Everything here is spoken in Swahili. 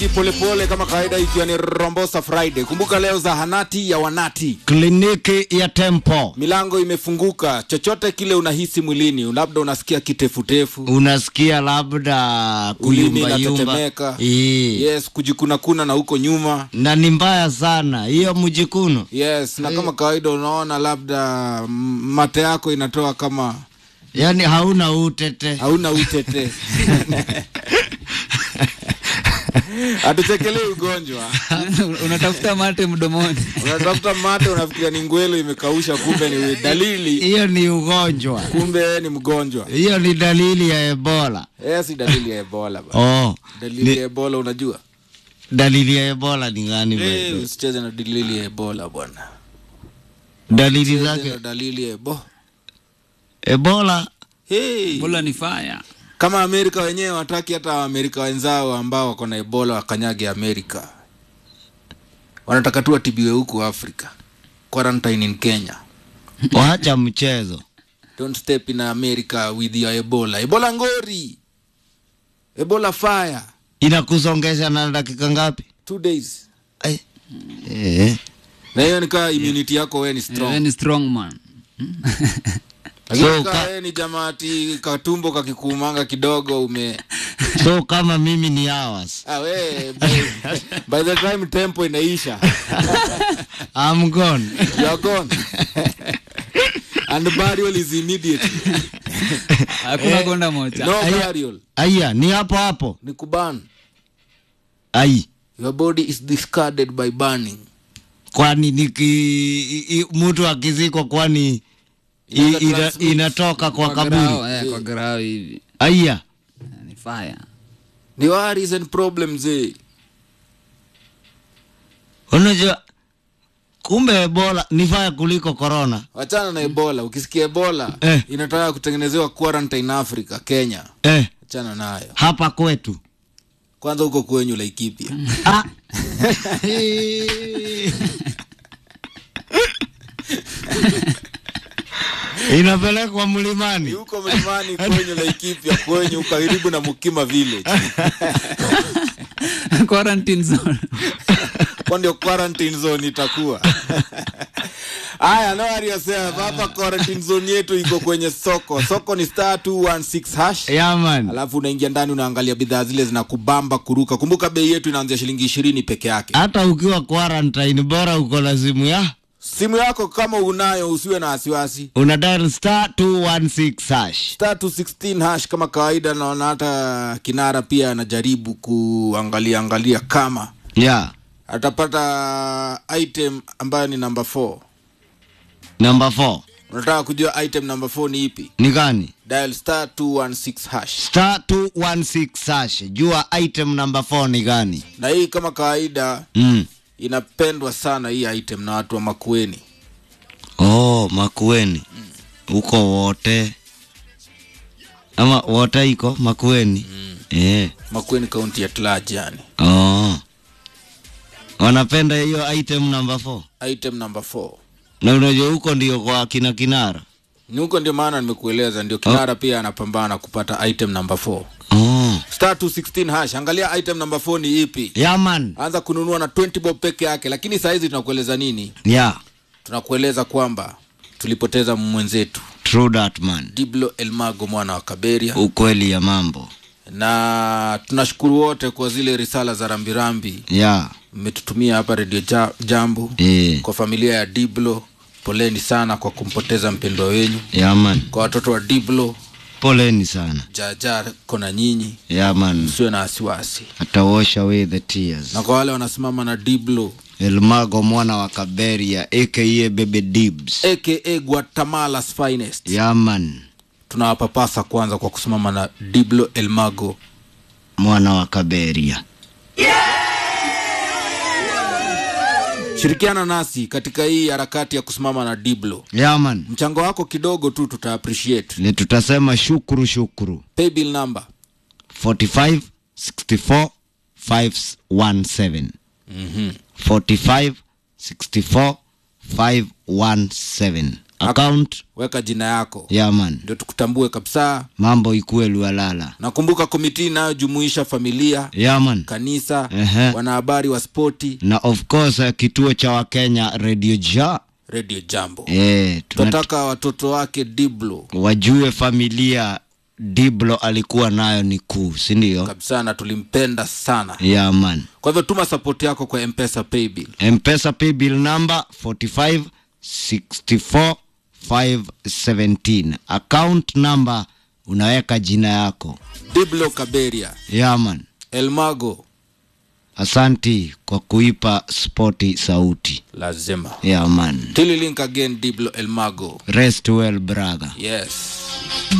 polepole kama kawaida, ikiwa ni Rombosa Friday. Kumbuka leo zahanati ya wanati, kliniki ya Tempo. milango imefunguka. Chochote kile unahisi mwilini, labda unasikia kitefutefu, Unasikia labda ulimi kuyumbayumba, inatetemeka, Ii. yes, kujikunakuna na huko nyuma na ni mbaya sana hiyo mjikuno. yes, na kama kawaida unaona labda mm, mate yako inatoa kama yaani hauna utete hauna utete hatuchekelei ugonjwa unatafuta mate mdomoni unatafuta mate unafikiria ni ngwelo imekausha kumbe ni dalili hiyo ni ugonjwa, kumbe ni mgonjwa hiyo ni dalili ya Ebola. eh, si dalili ya ebola ba. Oh, dalili ni, ya ebola unajua dalili ya Ebola ni gani? eh, bebe? usicheze na dalili ya ebola bwana Dalili Cheze zake na dalili ya ebo Ebola hey. bula ni faya kama amerika wenyewe wataki hata waamerika wenzao ambao wako na ebola wakanyage amerika wanataka tu watibiwe huku afrika quarantine in kenya waacha mchezo. don't step in america with your ebola ebola ngori ebola fire Inakusongesha na dakika ngapi? two days Ai. Eh. na hiyo nikaa immunity yako we ni strong ni strong man lakini So, kaa ka- we ni jamaati katumbo kakikuumanga kidogo ume So kama mimi ni hours. ah, we, by, by the time tempo inaisha I'm gone. you are gone and burial is immediate hakuna konda moja no burial Aya, ni hapo hapo. ni kuban Ai. your body is discarded by burning Kwani niki i- i- mtu akizikwa kwani i- Inaweza ina, transmit. inatoka kwa grao, kaburi. eh, kwa grao hivi Aya. ni faya ni worries and problems eh. Unajua kumbe Ebola ni faya kuliko corona. wachana na ebola ukisikia ebola Eh. inataka kutengenezewa quarantine africa kenya Eh, achana nayo hapa kwetu. kwanza huko kwenyu laikipia Ah. Inapelekwa ni mlimani. huko mlimani kwenyu laikipia kwenyu karibu na mukima village quarantine zone kwa ndio quarantine zone itakuwa haya no worry yourself hapa quarantine zone yetu iko kwenye soko soko ni star 216 hash Yeah, man. alafu unaingia ndani unaangalia bidhaa zile zinakubamba kuruka kumbuka bei yetu inaanzia shilingi ishirini peke yake Hata ukiwa quarantine bora uko na simu ya simu yako kama unayo usiwe na wasiwasi una dial star 216 hash. star 216 hash kama kawaida naona hata kinara pia anajaribu kuangalia angalia kama Yeah. atapata item ambayo ni namba 4 Number 4. unataka kujua item namba 4 ni ipi Ni gani? dial star 216 hash Star 216 hash. Jua item number 4 ni gani? na hii kama kawaida Mm. inapendwa sana hii item na watu wa makueni Oh, Makueni. Uko wote. Ama wote iko Makueni. Eh. makueni kaunti ya tlaj yani Oh. Wanapenda hiyo item number 4. item namba 4 Na unajua huko ndio kwa kina kinara. ni huko ndio maana nimekueleza ndio kinara pia anapambana kupata item namba 4 Oh. star 216 hash angalia item namba 4 ni ipi Yeah, man. anza kununua na 20 bob peke yake lakini saa hizi tunakueleza nini Yeah. tunakueleza kwamba tulipoteza mwenzetu True that man. diblo elmago mwana wa kaberia Ukweli ya mambo. na tunashukuru wote kwa zile risala za rambirambi Yeah. mmetutumia hapa redio ja, jambo Eh. kwa familia ya diblo poleni sana kwa kumpoteza mpendwa wenyu Yeah, man. kwa watoto wa diblo Poleni sana. jaja kona nyinyi Yeah, man. msiwe na wasiwasi Ata wash away the tears. na kwa wale wanasimama na diblo Elmago mwana wa Kaberia aka Bebe Dibs. aka guatemala's finest Yeah, man. tunawapapasa kwanza kwa kusimama na diblo elmago Mwana wa Kaberia. shirikiana nasi katika hii harakati ya kusimama na diblo Yeah, man. mchango wako kidogo tu tuta appreciate Ni tutasema shukuru shukuru. paybill number 45 64 517. mm-hmm. 45 64 517. account weka jina yako yeah man ndio tukutambue kabisa mambo ikuwe lualala nakumbuka komiti inayojumuisha familia yeah man kanisa Ehe. wanahabari wa spoti na of course eh, kituo cha wakenya radio ja radio jambo eh, tuna- tunataka watoto wake diblo wajue familia diblo alikuwa nayo ni kuu sindio kabisa na tulimpenda sana yeah man kwa hivyo tuma sapoti yako kwa mpesa paybill mpesa paybill number 45 64 517 account number unaweka jina yako diblo kaberia yeah man elmago asanti kwa kuipa spoti sauti lazima yeah man till we link again diblo elmago rest well brother yes